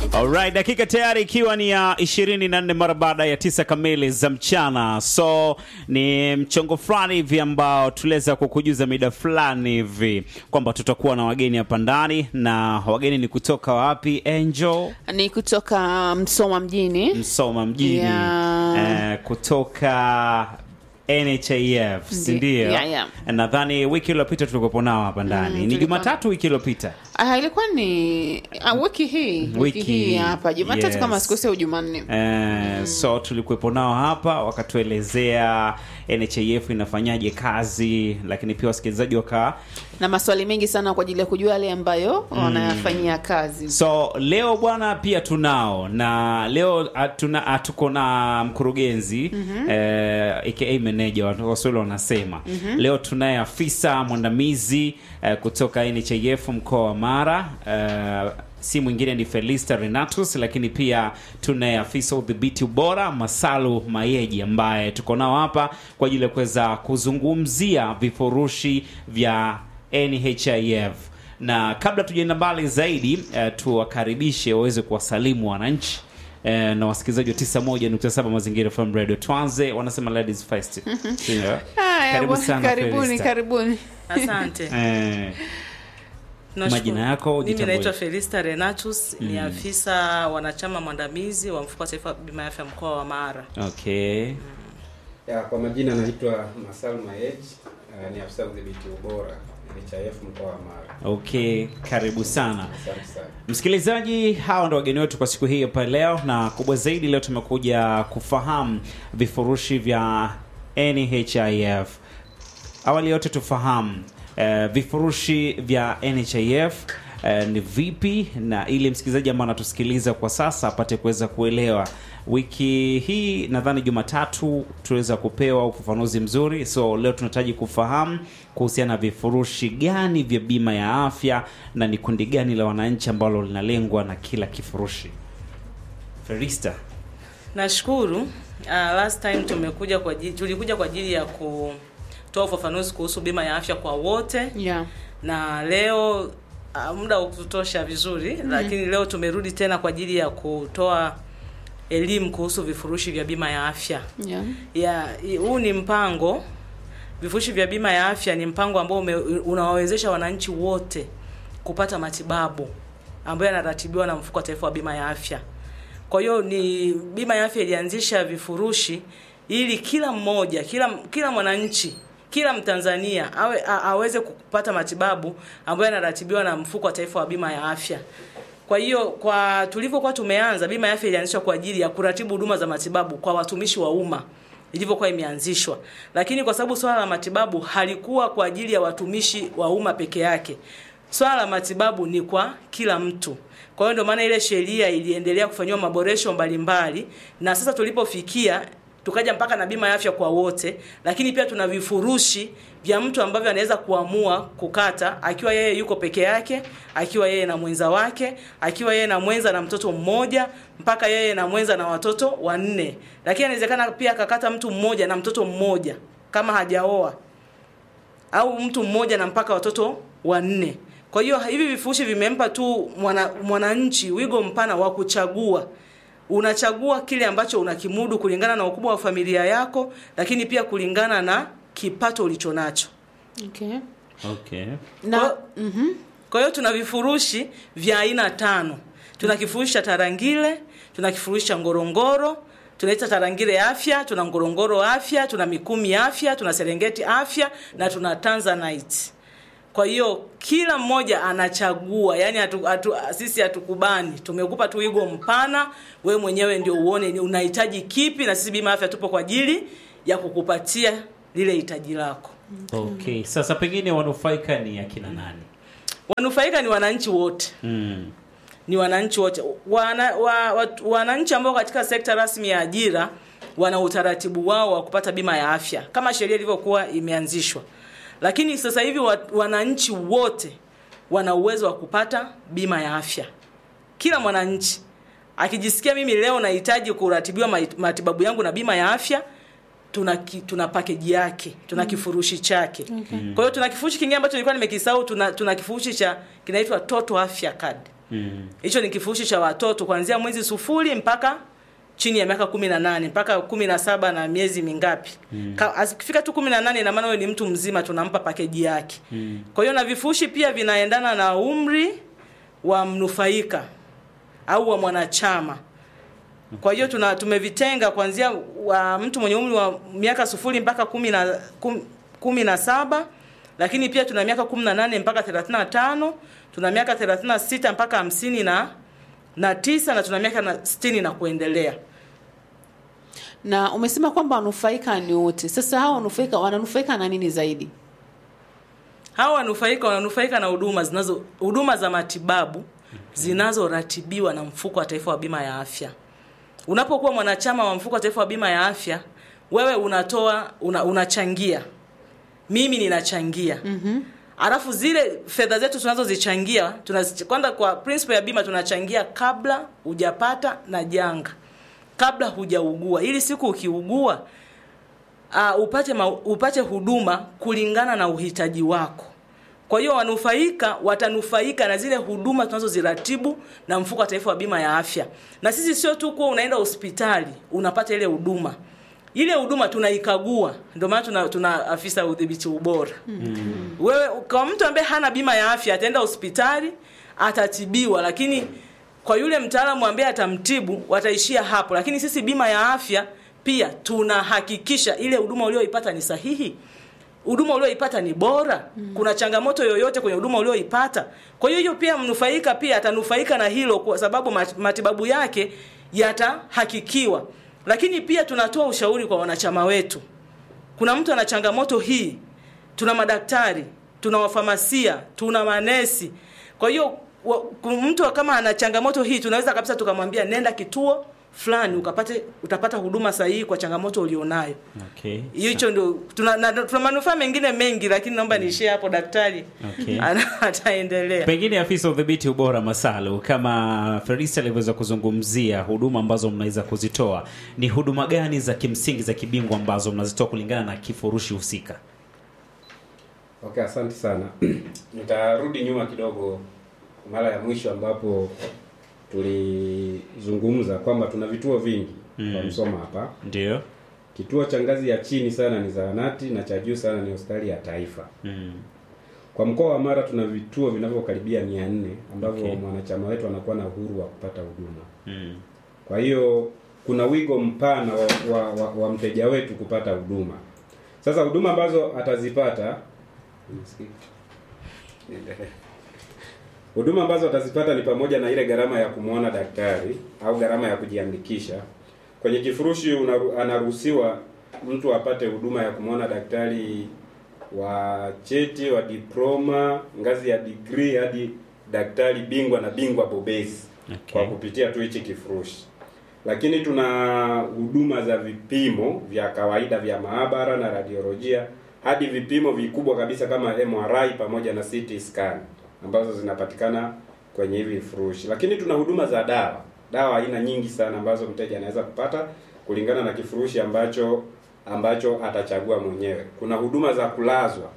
Alright, dakika tayari ikiwa ni ya 24 mara baada ya tisa kamili za mchana. So ni mchongo fulani hivi ambao tuliweza kukujuza mida fulani hivi kwamba tutakuwa na wageni hapa ndani, na wageni ni kutoka wapi? Angel ni kutoka Msoma mjini. Msoma mjini Yeah. eh, kutoka NHIF, si Ndi- ndio? yeah, yeah. Nadhani wiki iliyopita tulikuwepo nao hapa ndani. ni tulikuwa- Jumatatu wiki iliyopita. Ah, ilikuwa ni ah, wiki hii wiki, Wiki hii hapa Jumatatu yes. kama sikosea, au Jumanne. Eh, so tulikuwepo nao hapa wakatuelezea NHIF inafanyaje kazi, lakini pia wasikilizaji waka na maswali mengi sana kwa ajili ya kujua yale ambayo wanayafanyia kazi. so leo bwana pia tunao na leo hatuna hatuko na mkurugenzi eh, aka manager watu waswahili wanasema leo tunaye afisa mwandamizi eh, kutoka NHIF mkoa wa Mara eh, si mwingine ni Felista Renatus, lakini pia tunaye afisa udhibiti ubora Masalu Mayeji ambaye tuko nao hapa kwa ajili ya kuweza kuzungumzia vifurushi vya NHIF na kabla tujaenda mbali zaidi eh, tuwakaribishe waweze kuwasalimu wananchi eh, na wasikilizaji wa 91.7 Mazingira FM Radio. Tuanze, wanasema ladies first. Sio? Haya, Karibu bwana, sana, karibuni Felista. karibuni. Asante. Eh, Tunashukuru. Majina yako, Mimi ujitambulishe. naitwa Felista Renatus, ni afisa wanachama mwandamizi wa mfuko wa taifa wa bima ya afya mkoa wa Mara. okay. Ya, kwa majina naitwa Masal Mayej, uh, ni afisa udhibiti ubora NHIF mkoa wa Mara. Okay, karibu sana. Asante sana. Msikilizaji, hawa ndo wageni wetu kwa siku hii hapa leo, na kubwa zaidi leo tumekuja kufahamu vifurushi vya NHIF. Awali yote tufahamu eh, vifurushi vya NHIF eh, ni vipi, na ili msikilizaji ambaye anatusikiliza kwa sasa apate kuweza kuelewa. Wiki hii nadhani Jumatatu tuweza kupewa ufafanuzi mzuri, so leo tunahitaji kufahamu kuhusiana na vifurushi gani vya bima ya afya na ni kundi gani la wananchi ambalo linalengwa na kila kifurushi. Ferista. Nashukuru. Uh, last time tumekuja kwa ajili, tulikuja kwa ajili ya kutoa ufafanuzi kuhusu bima ya afya kwa wote Yeah. na leo uh, muda ukutosha vizuri lakini leo tumerudi tena kwa ajili ya kutoa elimu kuhusu vifurushi vya bima ya afya. Yeah. ya i- huu ni mpango vifurushi vya bima ya afya ni mpango ambao ume- unawawezesha wananchi wote kupata matibabu ambayo yanaratibiwa na mfuko wa taifa wa bima ya afya kwa hiyo ni bima ya afya ilianzisha vifurushi ili kila mmoja kila kila mwananchi kila mtanzania awe a, aweze kupata matibabu ambayo yanaratibiwa na mfuko wa taifa wa bima ya afya kwa hiyo kwa tulivyokuwa tumeanza, bima ya afya ilianzishwa kwa ajili ya kuratibu huduma za matibabu kwa watumishi wa umma ilivyokuwa imeanzishwa, lakini kwa sababu swala la matibabu halikuwa kwa ajili ya watumishi wa umma peke yake, swala la matibabu ni kwa kila mtu. Kwa hiyo ndio maana ile sheria iliendelea kufanyiwa maboresho mbalimbali, na sasa tulipofikia tukaja mpaka na bima ya afya kwa wote, lakini pia tuna vifurushi vya mtu ambavyo anaweza kuamua kukata akiwa yeye yuko peke yake, akiwa yeye na mwenza wake, akiwa yeye na mwenza na mtoto mmoja, mpaka yeye na mwenza na watoto wanne. Lakini inawezekana pia akakata mtu mmoja na mtoto mmoja kama hajaoa, au mtu mmoja na mpaka watoto wanne. Kwa hiyo hivi vifurushi vimempa tu mwana- mwananchi wigo mpana wa kuchagua unachagua kile ambacho unakimudu kulingana na ukubwa wa familia yako, lakini pia kulingana na kipato ulicho nacho. Okay. Okay. Na Kwa- Kwa hiyo tuna vifurushi vya aina tano. Tuna kifurushi cha Tarangire, tuna kifurushi cha Ngorongoro, tunaita Tarangire afya, tuna Ngorongoro afya, tuna Mikumi afya, tuna Serengeti afya na tuna Tanzanite. Kwa hiyo kila mmoja anachagua, yani hatu, hatu, sisi hatukubani, tumekupa tu wigo mpana, we mwenyewe ndio uone ni unahitaji kipi, na sisi bima ya afya tupo kwa ajili ya kukupatia lile hitaji lako. Okay. Sasa pengine wanufaika ni akina nani? Wanufaika ni wananchi wote. Mm. ni wananchi wote wana, wa, wa, wananchi ambao katika sekta rasmi ya ajira wana utaratibu wao wa kupata bima ya afya kama sheria ilivyokuwa imeanzishwa, lakini sasa hivi wa, wananchi wote wana uwezo wa kupata bima ya afya. Kila mwananchi akijisikia mimi leo nahitaji kuratibiwa mai- matibabu yangu na bima ya afya tuna ki, tuna package yake tuna kifurushi chake Okay. kwa hiyo tuna kifurushi kingine ambacho nilikuwa nimekisahau tuna, tuna kifurushi cha kinaitwa Total Afya Card Mm. hicho ni kifurushi cha watoto kuanzia mwezi sufuri mpaka chini ya miaka kumi na nane mpaka kumi na saba na miezi mingapi mm. akifika tu kumi na nane ina maana huyo ni mtu mzima tunampa pakeji yake mm. kwa hiyo na vifurushi pia vinaendana na umri wa mnufaika au wa mwanachama kwa hiyo tuna tumevitenga kuanzia wa mtu mwenye umri wa miaka sufuri mpaka kumi na kum, kumi na saba lakini pia tuna miaka kumi na nane mpaka thelathini na tano tuna miaka thelathini na sita mpaka hamsini na na tisa na tuna miaka na sitini na kuendelea na umesema kwamba wanufaika ni wote sasa hawa wanufaika wananufaika na nini zaidi hawa wanufaika wananufaika na huduma zinazo huduma za matibabu zinazoratibiwa na mfuko wa taifa wa bima ya afya unapokuwa mwanachama wa mfuko wa taifa wa bima ya afya wewe unatoa una, unachangia mimi ninachangia mm-hmm. alafu zile fedha zetu tunazozichangia tunazi- kwanza kwa principle ya bima tunachangia kabla hujapata na janga kabla hujaugua ili siku ukiugua uh, upate ma, upate huduma kulingana na uhitaji wako kwa hiyo wanufaika watanufaika na zile huduma tunazoziratibu na mfuko wa taifa wa bima ya afya na sisi sio tu kuwa unaenda hospitali unapata ile huduma ile huduma tunaikagua ndio maana tuna, tuna afisa udhibiti ubora mm. wewe kwa mtu ambaye hana bima ya afya ataenda hospitali atatibiwa lakini kwa yule mtaalamu ambaye atamtibu wataishia hapo lakini sisi bima ya afya pia tunahakikisha ile huduma ulioipata ni sahihi huduma ulioipata ni bora mm. kuna changamoto yoyote kwenye huduma ulioipata kwa hiyo hiyo pia mnufaika pia atanufaika na hilo kwa sababu mat- matibabu yake yatahakikiwa lakini pia tunatoa ushauri kwa wanachama wetu kuna mtu ana changamoto hii tuna madaktari tuna wafamasia tuna manesi kwa hiyo wa- ku- mtu kama ana changamoto hii tunaweza kabisa tukamwambia nenda kituo fulani ukapate utapata huduma sahihi kwa changamoto ulionayo Okay. hicho ndio tuna, na, tuna manufaa mengine mengi lakini naomba niishie hapo daktari Okay. Ana- ataendelea Pengine afisa udhibiti ubora Masalu, kama Felista alivyoweza kuzungumzia huduma ambazo mnaweza kuzitoa, ni huduma gani za kimsingi za kibingwa ambazo mnazitoa kulingana na kifurushi husika? Okay, asante sana. Nitarudi nyuma kidogo mara ya mwisho ambapo tulizungumza kwamba tuna vituo vingi Mm. kwa Msoma hapa. Ndio. Kituo cha ngazi ya chini sana ni zahanati na cha juu sana ni hospitali ya taifa. Mm. Kwa mkoa wa Mara tuna vituo vinavyokaribia mia nne ambavyo Okay. mwanachama wetu anakuwa na uhuru wa kupata huduma. Mm. Kwa hiyo kuna wigo mpana wa, wa, wa, wa mteja wetu kupata huduma. Sasa huduma ambazo atazipata huduma ambazo atazipata ni pamoja na ile gharama ya kumwona daktari au gharama ya kujiandikisha. Kwenye kifurushi unaru, anaruhusiwa mtu apate huduma ya kumwona daktari wa cheti wa diploma ngazi ya degree hadi daktari bingwa na bingwa bobezi Okay. kwa kupitia tu hichi kifurushi. Lakini tuna huduma za vipimo vya kawaida vya maabara na radiolojia hadi vipimo vikubwa kabisa kama MRI pamoja na CT scan ambazo zinapatikana kwenye hivi vifurushi. Lakini tuna huduma za dawa, dawa aina nyingi sana ambazo mteja anaweza kupata kulingana na kifurushi ambacho ambacho atachagua mwenyewe. Kuna huduma za kulazwa,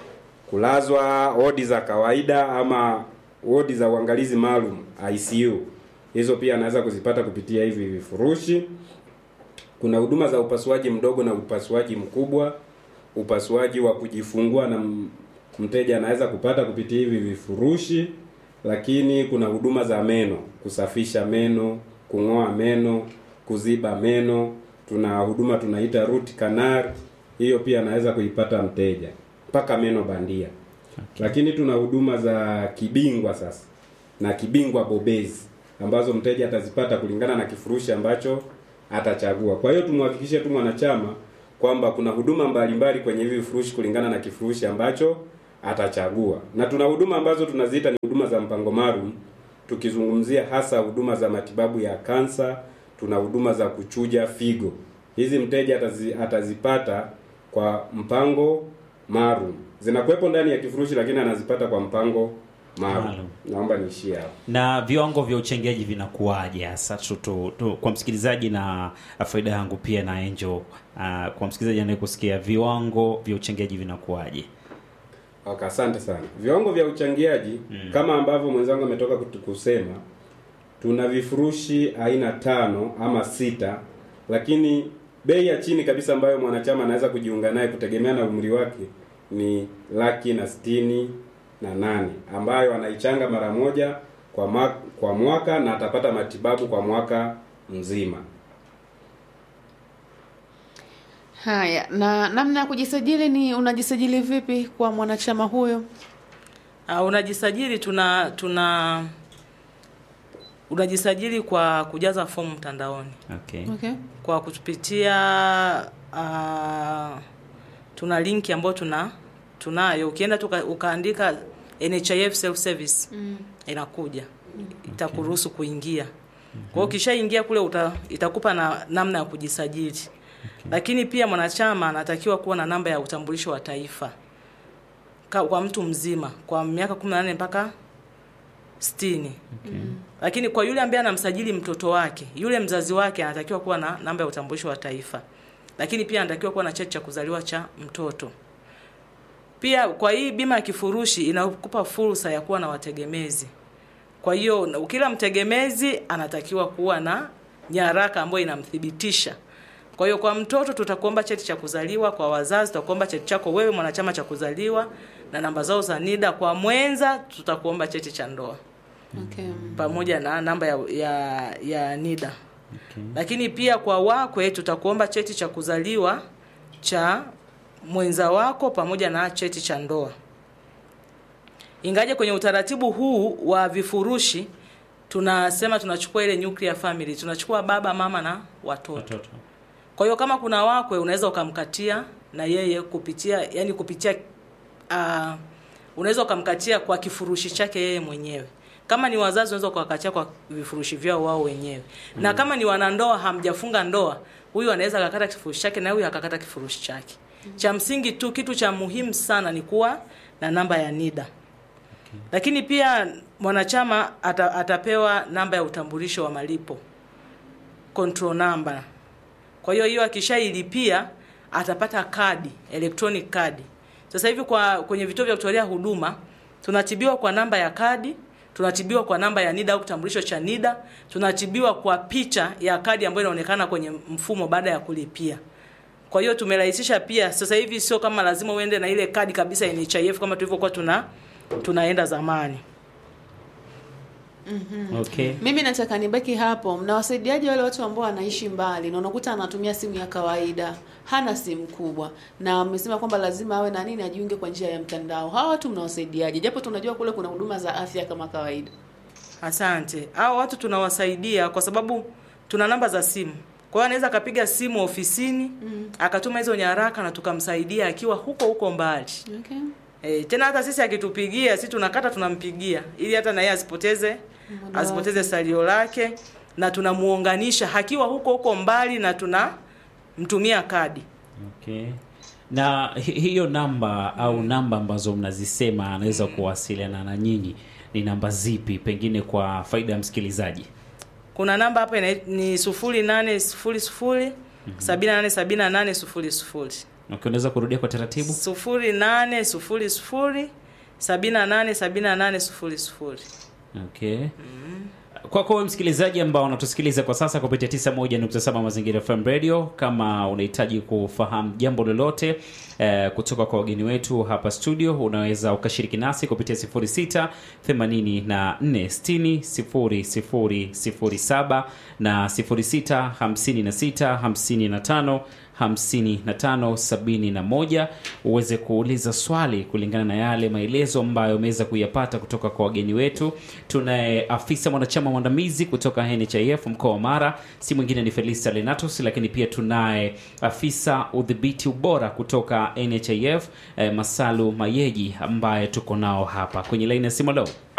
kulazwa wodi za kawaida ama wodi za uangalizi maalum ICU. Hizo pia anaweza kuzipata kupitia hivi vifurushi. Kuna huduma za upasuaji mdogo na upasuaji mkubwa, upasuaji wa kujifungua na m- mteja anaweza kupata kupitia hivi vifurushi. Lakini kuna huduma za meno, kusafisha meno, kung'oa meno, kuziba meno. Tuna huduma tunaita root canal, hiyo pia anaweza kuipata mteja, mpaka meno bandia. Lakini tuna huduma za kibingwa sasa na kibingwa bobezi ambazo mteja atazipata kulingana na kifurushi ambacho atachagua. Kwa hiyo tumhakikishe tu mwanachama kwamba kuna huduma mbalimbali kwenye hivi vifurushi kulingana na kifurushi ambacho atachagua. Na tuna huduma ambazo tunaziita ni huduma za mpango maalum, tukizungumzia hasa huduma za matibabu ya kansa, tuna huduma za kuchuja figo. Hizi mteja atazi, atazipata kwa mpango maalum. Zinakuwepo ndani ya kifurushi lakini anazipata kwa mpango maalum. Maalum. Naomba niishie hapo. na viwango vya uchangiaji vinakuwaje hasa tu, tu, tu, kwa msikilizaji na faida yangu pia na Angel uh, kwa msikilizaji anayekusikia viwango vya uchangiaji vinakuwaje Okay, asante sana. Viwango vya uchangiaji kama ambavyo mwenzangu ametoka kutu- kusema, tuna vifurushi aina tano ama sita, lakini bei ya chini kabisa ambayo mwanachama anaweza kujiunga naye kutegemea na umri wake ni laki na sitini na nane ambayo anaichanga mara moja kwa mwaka, kwa mwaka na atapata matibabu kwa mwaka mzima. Haya, na namna ya kujisajili ni unajisajili vipi kwa mwanachama huyo? Uh, unajisajili tuna tuna unajisajili kwa kujaza fomu mtandaoni Okay. Okay. kwa kutupitia uh, tuna linki ambayo tuna tunayo ukienda tuka, ukaandika NHIF self service Mm. inakuja itakuruhusu kuingia kwa hiyo ukishaingia kule uta, itakupa na namna ya kujisajili lakini pia mwanachama anatakiwa kuwa na namba ya utambulisho wa taifa Ka, kwa mtu mzima kwa miaka 18 mpaka 60 Okay. lakini kwa yule ambaye anamsajili mtoto wake, yule mzazi wake anatakiwa kuwa na namba ya utambulisho wa taifa, lakini pia anatakiwa kuwa na cheti cha kuzaliwa cha mtoto. Pia kwa hii bima ya kifurushi inakupa fursa ya kuwa na wategemezi. Kwa hiyo na- kila mtegemezi anatakiwa kuwa na nyaraka ambayo inamthibitisha. Kwa hiyo kwa mtoto tutakuomba cheti cha kuzaliwa, kwa wazazi tutakuomba cheti chako wewe mwanachama cha kuzaliwa na namba zao za NIDA. Kwa mwenza tutakuomba cheti cha ndoa Okay. pamoja na namba ya, ya, ya NIDA. Okay. Lakini pia kwa wakwe tutakuomba cheti cha kuzaliwa cha mwenza wako pamoja na cheti cha ndoa. Ingaje kwenye utaratibu huu wa vifurushi tunasema tunachukua ile nuclear family, tunachukua baba, mama na watoto. Watoto. Kwa hiyo kama kuna wakwe unaweza ukamkatia na yeye kupitia yani kupitia uh, unaweza ukamkatia kwa kifurushi chake yeye mwenyewe. Kama ni wazazi unaweza ukawakatia kwa vifurushi vyao wao wenyewe. Na kama ni wanandoa hamjafunga ndoa, huyu anaweza akakata kifurushi chake na huyu akakata kifurushi chake. Cha msingi tu kitu cha muhimu sana ni kuwa na namba ya NIDA. Lakini pia mwanachama ata, atapewa namba ya utambulisho wa malipo control number. Kwa hiyo hiyo akishailipia atapata kadi, electronic kadi. Sasa hivi kwa kwenye vituo vya kutolea huduma tunatibiwa kwa namba ya kadi, tunatibiwa kwa namba ya NIDA au kitambulisho cha NIDA, tunatibiwa kwa picha ya kadi ambayo inaonekana kwenye mfumo baada ya kulipia. Kwa hiyo tumerahisisha pia, sasa hivi sio kama lazima uende na ile kadi kabisa ya NHIF kama tulivyokuwa tuna tunaenda zamani. Okay. Mimi nataka nibaki hapo. Mnawasaidiaje wale watu ambao wanaishi mbali na unakuta anatumia simu ya kawaida, hana simu kubwa, na amesema kwamba lazima awe na nini, ajiunge kwa njia ya mtandao. Hawa watu mnawasaidiaje? Japo tunajua kule kuna huduma za afya kama kawaida. Asante. Hao watu tunawasaidia kwa sababu tuna namba za simu. Kwa hiyo anaweza akapiga simu ofisini mm. akatuma hizo nyaraka na tukamsaidia akiwa huko huko mbali. Okay. E, tena hata sisi akitupigia sisi tunakata tunampigia ili hata na yeye asipoteze Muda asipoteze salio lake na tunamuunganisha akiwa huko huko mbali na tunamtumia kadi. Okay. Na hi- hiyo namba au namba ambazo mnazisema anaweza kuwasiliana na nyinyi ni namba zipi, pengine kwa faida ya msikilizaji? Kuna namba hapa ina, ni sufuri nane sufuri sufuri sabini na nane sabini na nane sufuri sufuri Okay, unaweza kurudia kwa taratibu? sufuri nane sufuri sufuri sabini na nane sabini na nane sufuri sufuri. Okay. Kwako wewe msikilizaji ambao unatusikiliza kwa sasa kupitia 91.7 Mazingira FM Radio, kama unahitaji kufahamu jambo lolote eh, kutoka kwa wageni wetu hapa studio, unaweza ukashiriki nasi kupitia 06 84 60 0007 na 06 56 55 5571 uweze kuuliza swali kulingana na yale maelezo ambayo umeweza kuyapata kutoka kwa wageni wetu. Tunaye afisa mwanachama mwandamizi kutoka NHIF mkoa wa Mara, si mwingine ni Felista Lenatus, lakini pia tunaye afisa udhibiti ubora kutoka NHIF eh, Masalu Mayeji ambaye tuko nao hapa kwenye laini ya simu. Leo